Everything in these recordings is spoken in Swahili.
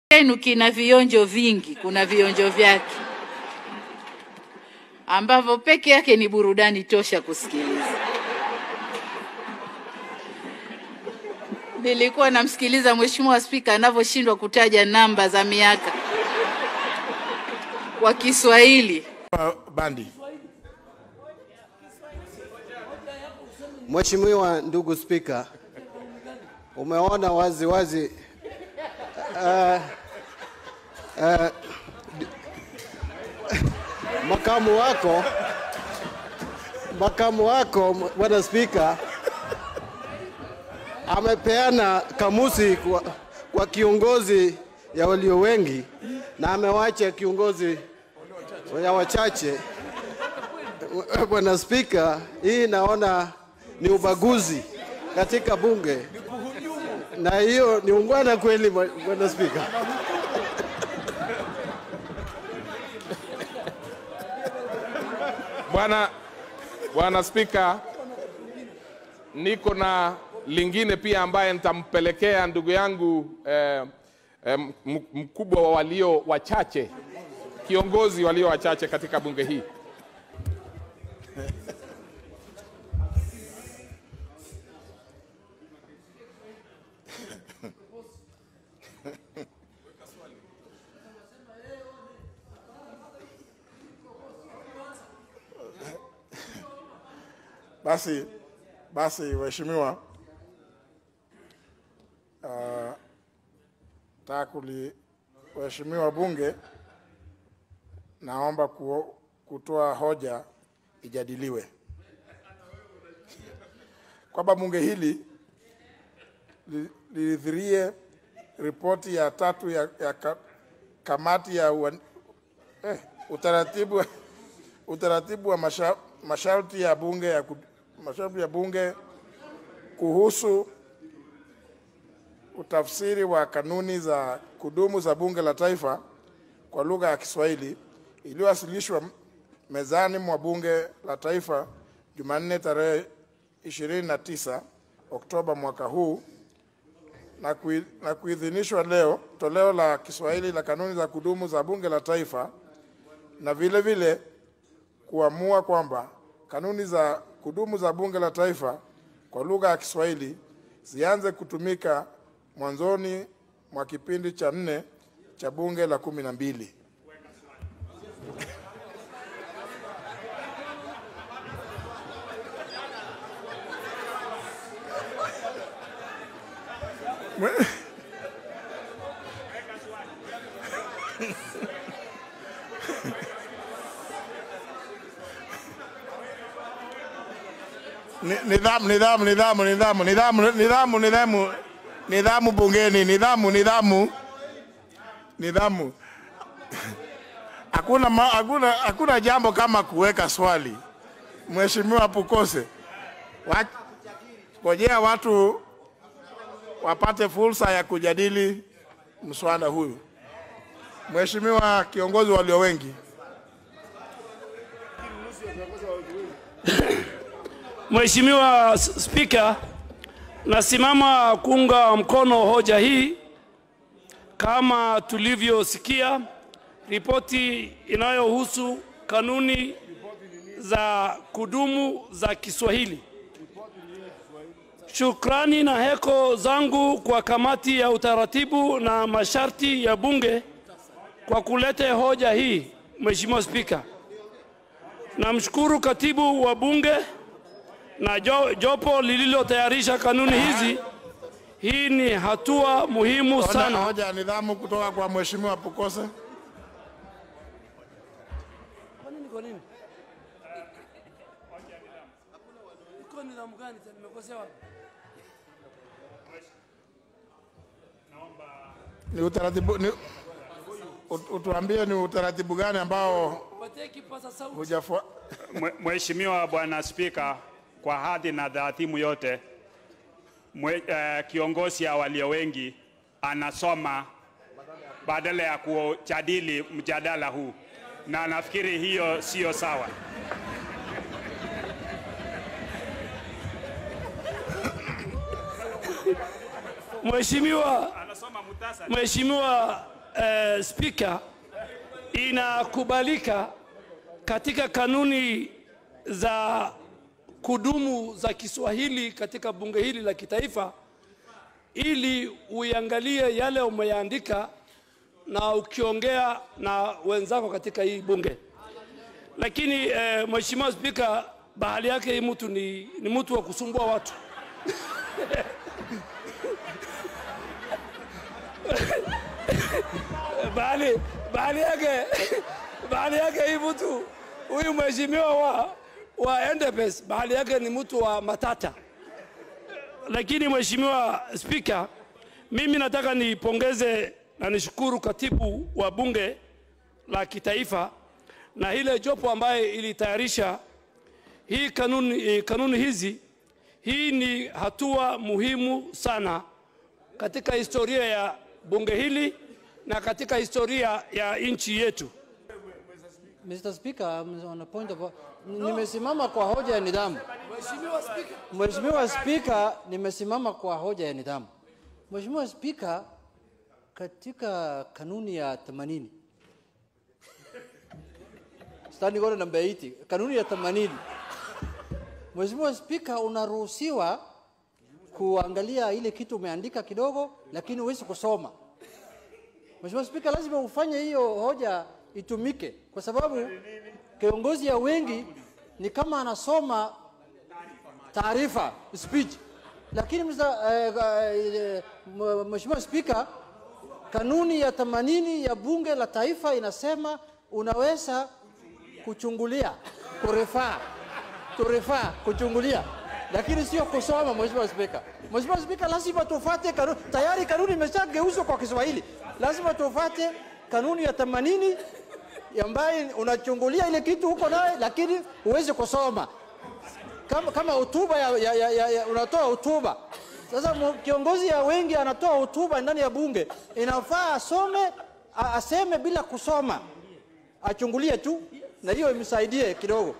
chenu kina vionjo vingi, kuna vionjo vyake ambavyo peke yake ni burudani tosha kusikiliza. Nilikuwa namsikiliza Mheshimiwa Spika anavyoshindwa kutaja namba za miaka kwa Kiswahili. Bandi. Mheshimiwa ndugu Spika, umeona wazi wazi uh, uh, makamu wako makamu wako bwana Spika amepeana kamusi kwa, kwa kiongozi ya walio wengi na amewacha kiongozi ya wachache. Bwana Spika, hii naona ni ubaguzi katika bunge, na hiyo ni ungwana kweli, Bwana Spika. Bwana Bwana Spika, niko na lingine pia ambaye nitampelekea ndugu yangu eh, eh, m- mkubwa wa walio wachache, kiongozi walio wachache katika bunge hii. Basi basi, waheshimiwa, uh, takuli waheshimiwa bunge, naomba ku, kutoa hoja ijadiliwe kwamba bunge hili li- liridhirie ripoti ya tatu ya, ya ka, kamati ya uan, eh, utaratibu utaratibu wa masha, masharti ya bunge ya, ku- masharti ya bunge kuhusu utafsiri wa kanuni za kudumu za bunge la taifa kwa lugha ya Kiswahili iliyowasilishwa mezani mwa bunge la taifa Jumanne tarehe 29 Oktoba mwaka huu na, kui, na kuidhinishwa leo toleo la Kiswahili la kanuni za kudumu za bunge la taifa na vile vile kuamua kwamba kanuni za kudumu za bunge la taifa kwa lugha ya Kiswahili zianze kutumika mwanzoni mwa kipindi cha nne cha bunge la kumi na mbili. Ni- Nidhamu, nidhamu, nidhamu, nidhamu, nidhamu, nidhamu, nidhamu, nidhamu bungeni, nidhamu, nidhamu, nidhamu. Hakuna, ma- hakuna, hakuna jambo kama kuweka swali. Mheshimiwa Pukose, wa- ngojea watu wapate fursa ya kujadili mswada huyu. Mheshimiwa kiongozi walio wengi. Mheshimiwa S- Spika, nasimama kuunga mkono hoja hii. Kama tulivyosikia, ripoti inayohusu kanuni za kudumu za Kiswahili. Shukrani na heko zangu kwa kamati ya utaratibu na masharti ya bunge kwa kuleta hoja hii. Mheshimiwa Spika, namshukuru katibu wa bunge na jo, jopo lililotayarisha kanuni hizi. Hii ni hatua muhimu Hoja, sana. hoja ya nidhamu kutoka kwa Mheshimiwa Pukose. Ni utaratibu ni, ut- utuambie ni utaratibu gani ambao hujafua Mwe- Mheshimiwa Bwana Spika, kwa hadhi na dhaatimu yote mwe, eh, kiongozi ya walio wengi anasoma badala ya kujadili mjadala huu, na nafikiri hiyo siyo sawa. Mheshimiwa Anasoma muhtasari. Mheshimiwa eh, spika inakubalika katika kanuni za kudumu za Kiswahili katika bunge hili la kitaifa, ili uiangalie yale umeyaandika na ukiongea na wenzako katika hii bunge. Lakini eh, Mheshimiwa Spika, bahali yake hii mtu ni, ni mtu wa kusumbua watu bahali, bahali yake bahali yake hii mtu huyu mheshimiwa wa, wa Endebess bahali yake ni mtu wa matata. Lakini Mheshimiwa Spika, mimi nataka nipongeze na nishukuru katibu wa bunge la kitaifa na ile jopo ambaye ilitayarisha hii kanuni, eh, kanuni hizi. Hii ni hatua muhimu sana katika historia ya bunge hili na katika historia ya nchi yetu. Mr. Speaker, I'm on a point of nimesimama kwa hoja ya nidhamu. Mheshimiwa Spika, nimesimama kwa hoja ya nidhamu. Mheshimiwa Spika, katika kanuni ya 80 standing order number 80, kanuni ya 80, Mheshimiwa Spika, unaruhusiwa kuangalia ile kitu umeandika kidogo, lakini huwezi kusoma. Mheshimiwa Spika, lazima ufanye hiyo hoja itumike, kwa sababu kiongozi ya wengi ni kama anasoma taarifa speech, lakini Mr. eh, eh, m- Mheshimiwa Spika, kanuni ya 80 ya bunge la taifa inasema unaweza kuchungulia, kurefaa, kurefaa, kuchungulia, lakini sio kusoma. Mheshimiwa Spika, Mheshimiwa Spika, lazima tufuate kanuni. Tayari kanuni imeshageuzwa kwa Kiswahili, lazima tufuate kanuni ya 80 ambaye unachungulia ile kitu huko naye, lakini huwezi kusoma kama, kama hotuba ya, ya, ya, ya, ya, unatoa hotuba sasa. mu- Kiongozi ya wengi anatoa hotuba ndani ya bunge, inafaa asome a- aseme bila kusoma, achungulie tu, na hiyo imsaidie kidogo.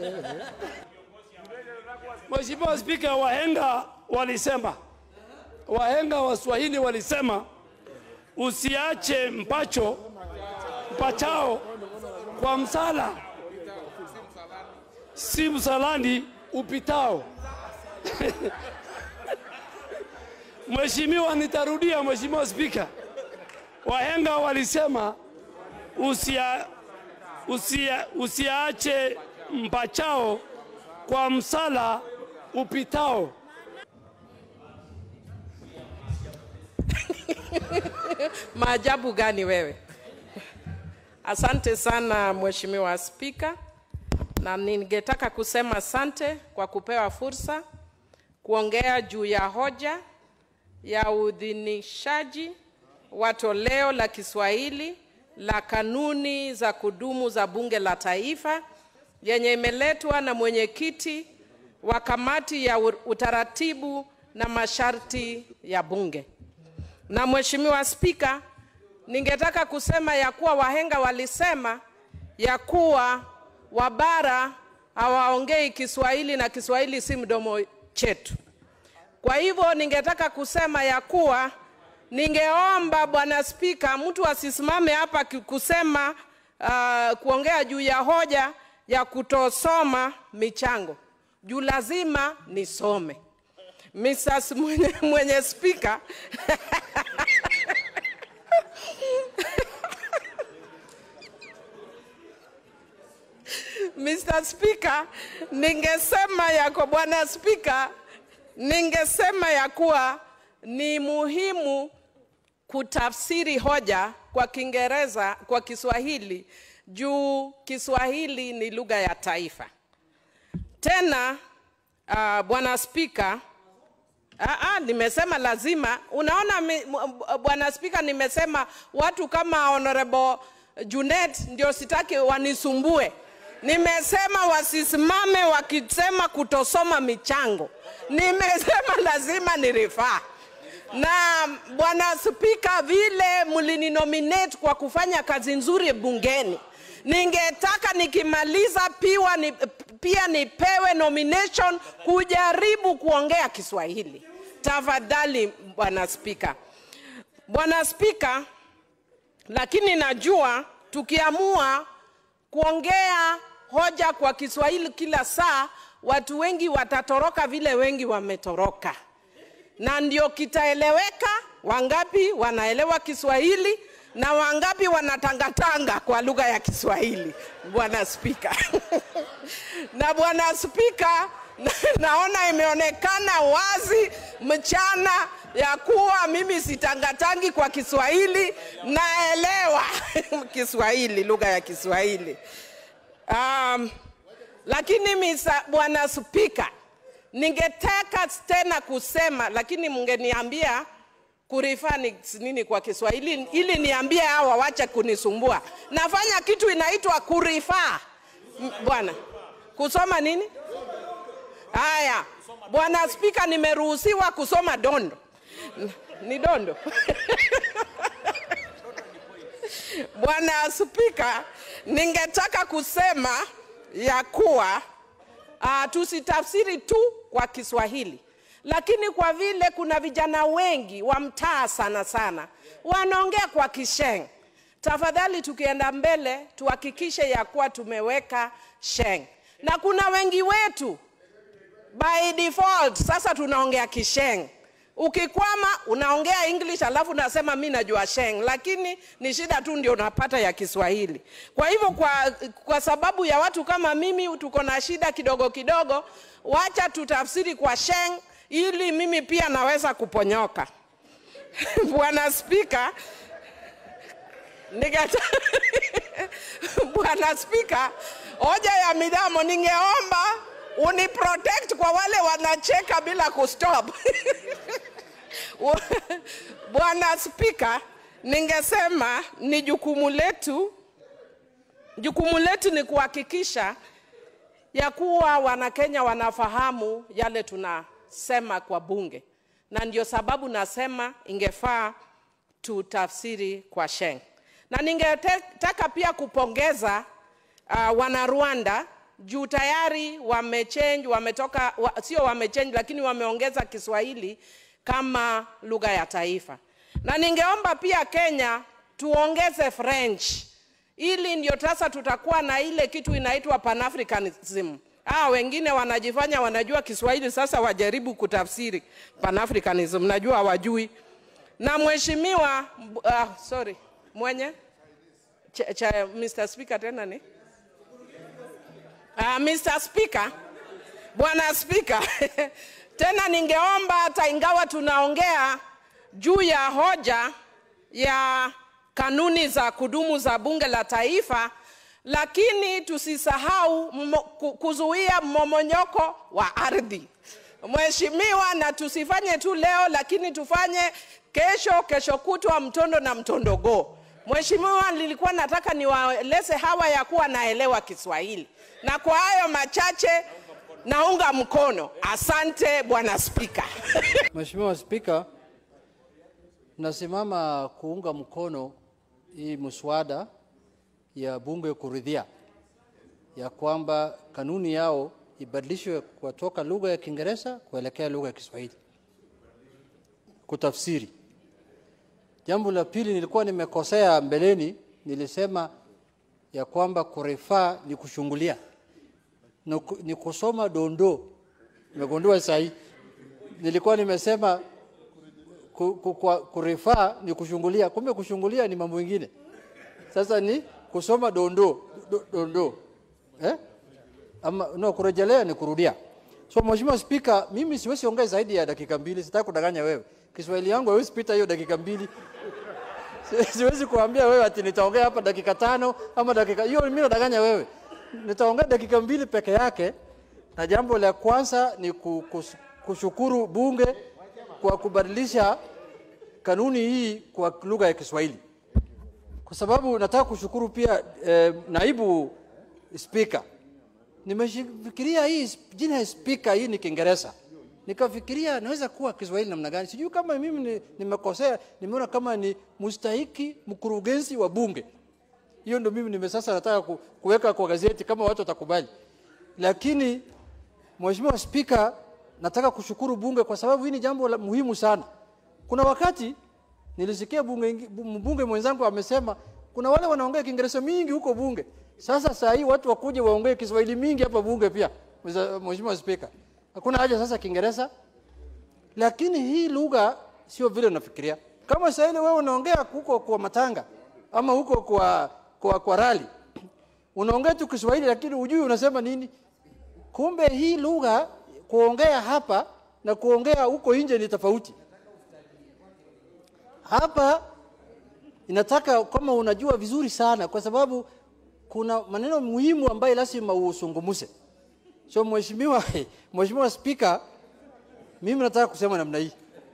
Mheshimiwa Spika, wahenga walisema, wahenga wa Swahili walisema usiache mpacho mpachao kwa msala, si msalani upitao. Mheshimiwa, nitarudia. Mheshimiwa Spika, wahenga walisema usia, usia, usiache mpachao kwa msala upitao. Maajabu gani wewe? Asante sana Mheshimiwa Spika, na ningetaka kusema asante kwa kupewa fursa kuongea juu ya hoja ya uidhinishaji wa toleo la Kiswahili la kanuni za kudumu za Bunge la Taifa yenye imeletwa na mwenyekiti wa kamati ya u- utaratibu na masharti ya Bunge. Na Mheshimiwa Spika, ningetaka kusema ya kuwa wahenga walisema ya kuwa wabara hawaongei Kiswahili na Kiswahili si mdomo chetu. Kwa hivyo ningetaka kusema ya kuwa ningeomba Bwana Spika, mtu asisimame hapa ki- kusema uh, kuongea juu ya hoja ya kutosoma michango, juu lazima nisome. Mrs. mwenye, mwenye spika Mr. Speaker, ningesema ya kwa Bwana Spika, ningesema ya kuwa ni muhimu kutafsiri hoja kwa Kiingereza kwa Kiswahili juu Kiswahili ni lugha ya taifa. Tena uh, Bwana Spika, Ah, ah, nimesema lazima. Unaona mi- m- bwana Spika, nimesema watu kama Honorable Junet ndio sitaki wanisumbue. Nimesema wasisimame wakisema kutosoma michango. Nimesema lazima ni rifaa na bwana Spika, vile mlininominate kwa kufanya kazi nzuri bungeni, ningetaka nikimaliza piwa ni, pia nipewe nomination kujaribu kuongea Kiswahili. Tafadhali bwana Spika. Bwana Spika, lakini najua tukiamua kuongea hoja kwa Kiswahili kila saa, watu wengi watatoroka vile wengi wametoroka, na ndio kitaeleweka wangapi wanaelewa Kiswahili na wangapi wanatangatanga kwa lugha ya Kiswahili, Bwana Spika. na Bwana Spika, na, naona imeonekana wazi mchana ya kuwa mimi sitangatangi kwa Kiswahili, naelewa Kiswahili, lugha ya Kiswahili. Um, lakini misa, Bwana Spika, ningetaka tena kusema, lakini mngeniambia kurifaa ni nini kwa Kiswahili ili niambie hawa wache kunisumbua. Nafanya kitu inaitwa kurifaa. M- Bwana, kusoma nini? Haya, Bwana Spika, nimeruhusiwa kusoma dondo. N- Ni dondo. Bwana Spika, ningetaka kusema ya kuwa uh, tusitafsiri tu kwa Kiswahili, lakini kwa vile kuna vijana wengi wa mtaa sana sana wanaongea kwa Kisheng, tafadhali tukienda mbele tuhakikishe ya kuwa tumeweka Sheng, na kuna wengi wetu by default sasa tunaongea Kisheng. Ukikwama unaongea English alafu unasema mi najua Sheng, lakini ni shida tu ndio unapata ya Kiswahili. Kwa hivyo kwa, kwa sababu ya watu kama mimi tuko na shida kidogo kidogo, wacha tutafsiri kwa Sheng ili mimi pia naweza kuponyoka. Bwana Spika, ningeta Bwana Spika, hoja ya midamo ningeomba uniprotect kwa wale wanacheka bila kustop. Bwana Spika, ningesema ni jukumu letu, jukumu letu ni kuhakikisha ya kuwa Wanakenya wanafahamu yale tunasema kwa bunge, na ndio sababu nasema ingefaa tutafsiri kwa Sheng, na ningetaka pia kupongeza uh, wana Rwanda juu tayari wamechange, wametoka wa, sio wamechange, lakini wameongeza Kiswahili kama lugha ya taifa, na ningeomba pia Kenya tuongeze French ili ndio sasa tutakuwa na ile kitu inaitwa Pan-Africanism. Ah, wengine wanajifanya wanajua Kiswahili, sasa wajaribu kutafsiri Pan-Africanism, najua hawajui. Na mheshimiwa uh, sorry, mwenye cha, cha, Mr. Speaker tena ni uh, Mr. Speaker, bwana Speaker tena ningeomba hata ingawa tunaongea juu ya hoja ya kanuni za kudumu za bunge la taifa, lakini tusisahau mmo, ku- kuzuia mmomonyoko wa ardhi. Mheshimiwa, na tusifanye tu leo, lakini tufanye kesho, kesho kutwa, mtondo na mtondogo. Mheshimiwa, nilikuwa nataka niwaeleze hawa ya kuwa naelewa Kiswahili, na kwa hayo machache naunga mkono. Asante bwana Spika. Mheshimiwa Spika, nasimama kuunga mkono hii mswada ya bunge kuridhia ya kwamba kanuni yao ibadilishwe kutoka lugha ya Kiingereza kuelekea lugha ya Kiswahili, kutafsiri. Jambo la pili, nilikuwa nimekosea mbeleni, nilisema ya kwamba kurefaa ni kushungulia ni ku- ni kusoma dondoo. Nimegundua sahi, nilikuwa nimesema ku, ku, ku, kurefaa ni kushungulia, kumbe kushungulia ni mambo mengine. Sasa ni kusoma dondoo do- dondoo eh? Ama no, kurejelea ni kurudia. So Mheshimiwa Spika, mimi siwezi ongea zaidi ya dakika mbili, sitaki kudanganya wewe. Kiswahili yangu haiwezi pita hiyo dakika mbili. Si- Siwezi kuambia wewe ati nitaongea hapa dakika tano ama dakika hiyo, mimi nadanganya wewe. Nitaongea dakika mbili peke yake, na jambo la kwanza ni ku- kus- kushukuru bunge kwa kubadilisha kanuni hii kwa lugha ya Kiswahili, kwa sababu nataka kushukuru pia eh, naibu spika. Nimefikiria hii sp- jina ya spika hii ni Kiingereza, nikafikiria naweza kuwa Kiswahili namna gani. Sijui kama mimi ni- nimekosea, nimeona kama ni mustahiki mkurugenzi wa bunge. Hiyo ndio mimi nime sasa nataka ku, kuweka kwa gazeti kama watu watakubali, lakini Mheshimiwa Spika, nataka kushukuru bunge kwa sababu hii ni jambo la muhimu sana. Kuna wakati Nilisikia bunge, ingi- bu- mbunge mwenzangu amesema kuna wale wanaongea Kiingereza mingi huko bunge. Sasa saa hii watu wakuje waongee Kiswahili mingi hapa bunge pia, Mr. Mheshimiwa Spika. Hakuna haja sasa Kiingereza, lakini hii lugha sio vile unafikiria. Kama saa ile wewe unaongea huko kwa matanga ama huko kwa kwa, kwa rali unaongea tu Kiswahili lakini hujui unasema nini. Kumbe hii lugha kuongea hapa na kuongea huko nje ni tofauti. Hapa inataka kama unajua vizuri sana, kwa sababu kuna maneno muhimu ambayo lazima usungumuse. So mheshimiwa, mheshimiwa Spika, mimi nataka kusema namna hii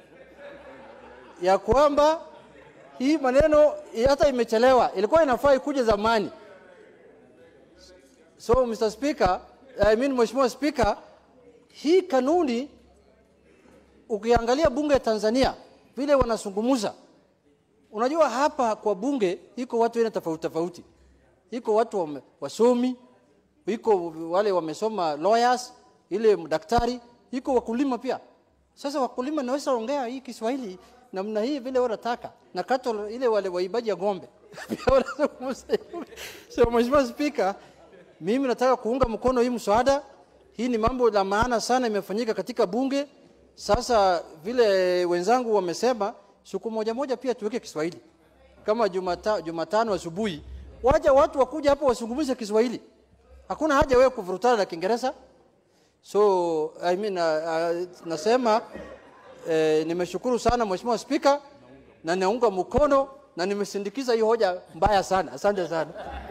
ya kwamba hii maneno hata imechelewa, ilikuwa inafaa ikuje zamani. So Mr. Speaker, I mean Mheshimiwa Speaker, hii kanuni ukiangalia bunge ya Tanzania vile wanazungumza, unajua hapa kwa bunge iko watu aina tofauti tofauti, iko watu wame, wasomi, iko wale wamesoma lawyers, ile daktari, iko wakulima pia. Sasa wakulima naweza ongea hii Kiswahili namna hii vile wanataka na kato ile wale waibaji ya ng'ombe pia wanazungumza hivyo. So Mheshimiwa Speaker, mimi nataka kuunga mkono hii mswada. Hii ni mambo la maana sana imefanyika katika bunge. Sasa vile wenzangu wamesema, siku moja moja pia tuweke Kiswahili kama Jumata, Jumatano asubuhi, waja watu wakuja hapo wazungumze Kiswahili. Hakuna haja wewe kuvurutana na Kiingereza. So I mean, uh, uh, nasema eh, nimeshukuru sana Mheshimiwa Spika na naunga mkono na nimesindikiza hii hoja mbaya sana. Asante sana.